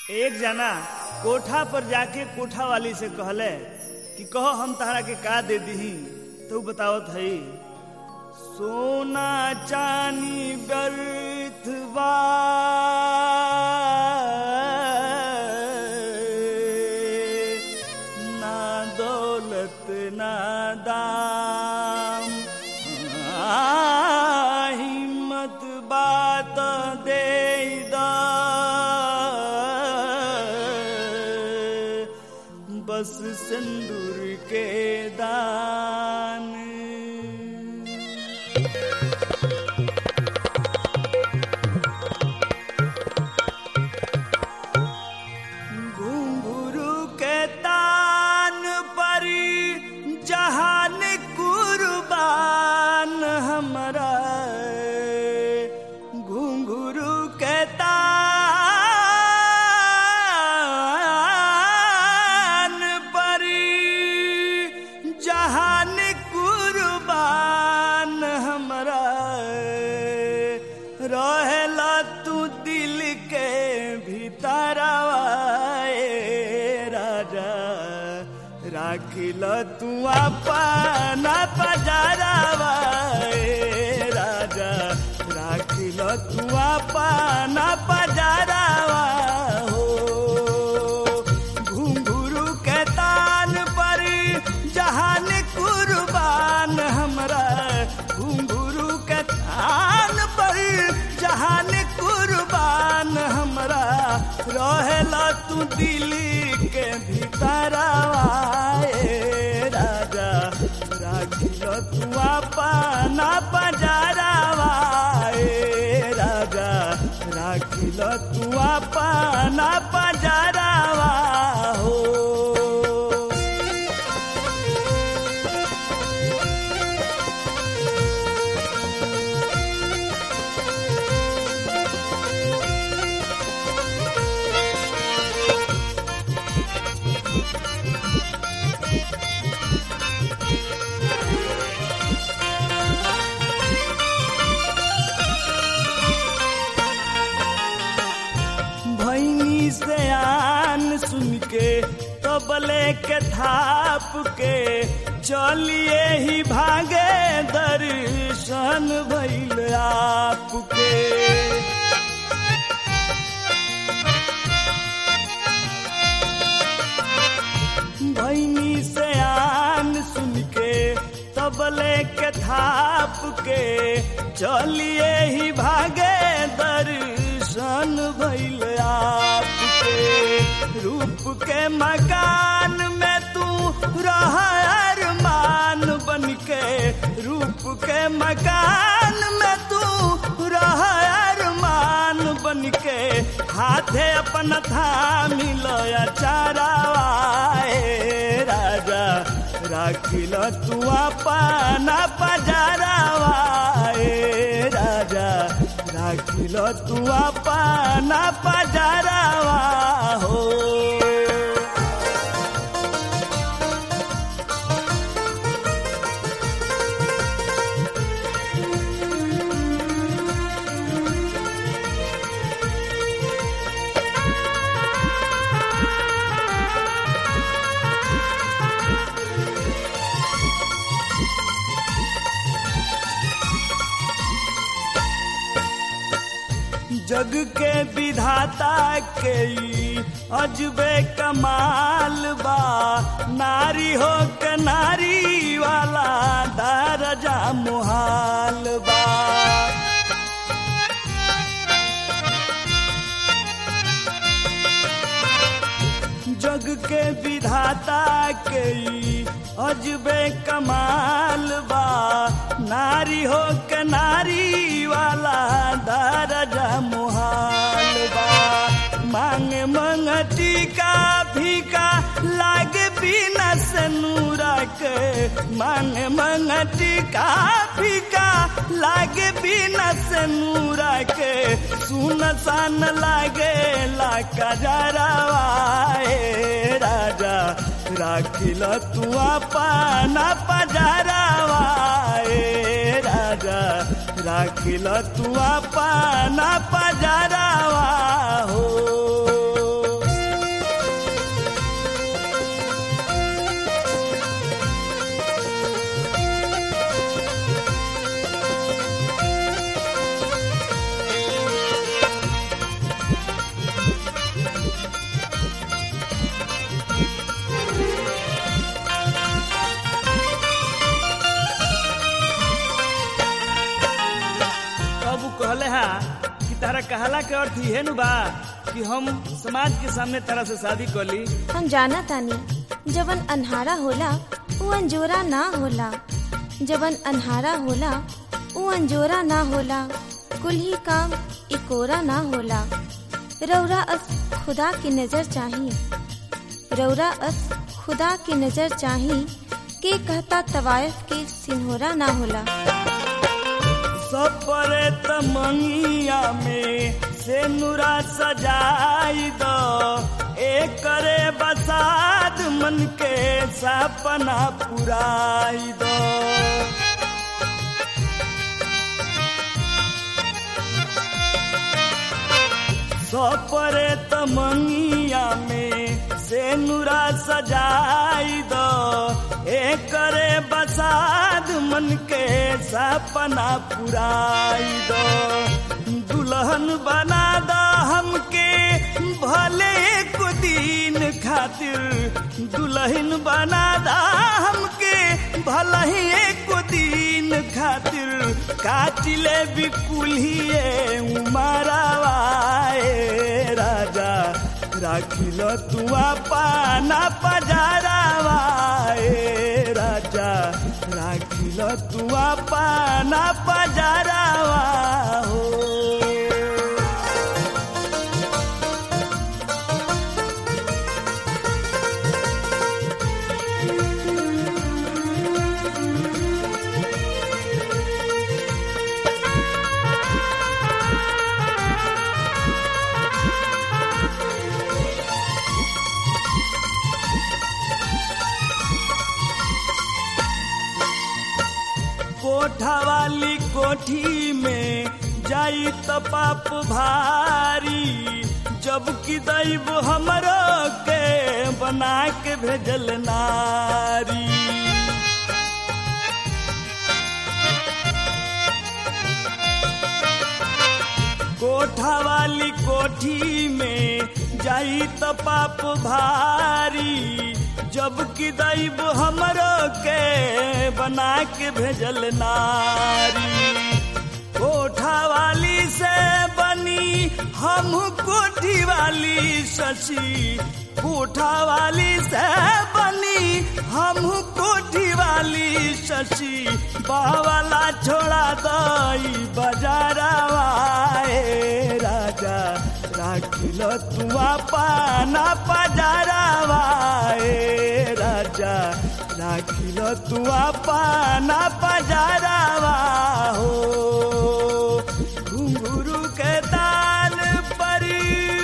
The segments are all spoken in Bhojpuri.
एक जना कोठा पर जाके कोठा वाली से कहले कि कहो हम तहरा के का दे दीही तो उ बतावत हई सोना चानी व्यर्थ बा ना दौलत ना दाम आ, हिम्मत बात दे दा बस सिंदूर के दान घुंघरू के तान पर जहान कुर्बान हमरा घुंघरू के तान पर जहान कुर्बान हमरा रहेला तू दिल के भीतरवा ए राजा राखिल तू अपना पजारवा ए राजा राखिल तू अपना पजारवा हो घुंघरू के तान पर जहान कुर्बान हमरा घुंघरू के तान पर जहान कुर्बान हमरा रहेला तू दिल्ली के भीतरवा ए राजा राखिल तू अपना पजारवा ए राजा राखिल तू अपना पजारवा हो भैनी से आन सुन के तबले के थाप के चलिए ही भागे दर्शन भैल आपके भैनी से आन सुन के तबले के थाप के चलिए ही भागे दर्शन भैल आपके रूप के मकान में तू रह अरमान बन के रूप के मकान में तू रह अरमान बन के हाथे अपन थामी लया चारावाए राजा राखिल तू अपना पजारावा ए राजा राखिल तू अपना पजारावा हो जग के विधाता के ई अजबे कमाल बा नारी हो के नारी वाला दरजा मुहाल बा जग के विधाता के ई अजबे कमाल बा नारी हो के नारी वाला दरजा मुहाल बा मांग मंगती का भीका लागे बिना से नूरा के मांग मंगती का भीका लागे बिना से नूरा के सुन सान लागे ला कजरावा ए राजा राखिल तू अपना पजरावा ए राजा राखिल तू अपना पजरावा हो कहला के अर्थ इहे नु बा कि हम समाज के सामने तरह से शादी कर ली हम जाना तानी जवन अनहारा होला वो अंजोरा ना होला जवन अनहारा होला वो अंजोरा ना होला कुल ही काम इकोरा ना होला रौरा अस खुदा की नजर चाही रौरा अस खुदा की नजर चाही के कहता तवायफ के सिन्होरा ना होला सपरे तमंगिया में से नुरा सजाई दो एक करे बसाद मन के सपना पुराई दो सपरे तमंगिया में से नुरा सजाई दो एक करे बसाद मन के सपना पुराई दो दुल्हन बना दो हमके भले एक दिन खातिर दुल्हन बना दा हमके भले ही एक दिन खातिर काटिले बिकुलिए उमरवाए राजा राखिल तुआ पाना पजारावाए राजा राखिल तुआ पाना पजारावा हो कोठा वाली कोठी में जाई त पाप भारी जब कि दैव हमरो के बना के भेजल नारी कोठा वाली कोठी में जाई त पाप भारी जब कि दैव हमरो के बना के भेजल नारी कोठा वाली से बनी हम कोठी वाली शशि कोठा वाली से बनी हम कोठी वाली शशि बावला छोड़ा दई बजारवाए राजा राखिल तुआ पाना पजारवाए राजा राखिल तुआ पाना पजारवा हो घुंघरू के दाल परी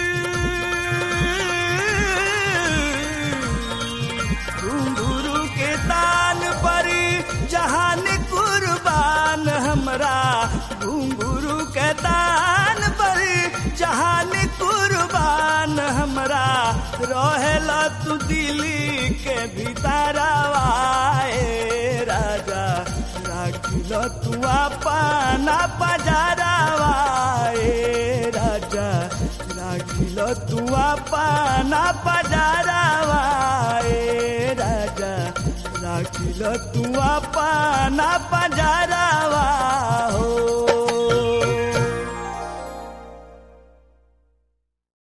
घुंघरू के दान पर जहान कुर्बान हमरा घुंघरू के दान पर जहान कुर्बान हमरा रहेला तू दिल्ली के भीतरवाए राजा राखिल तू पाना पजारवाए राजा राखिल तू पाना पजारवाए राजा राखिल तू पाना पजारवा हो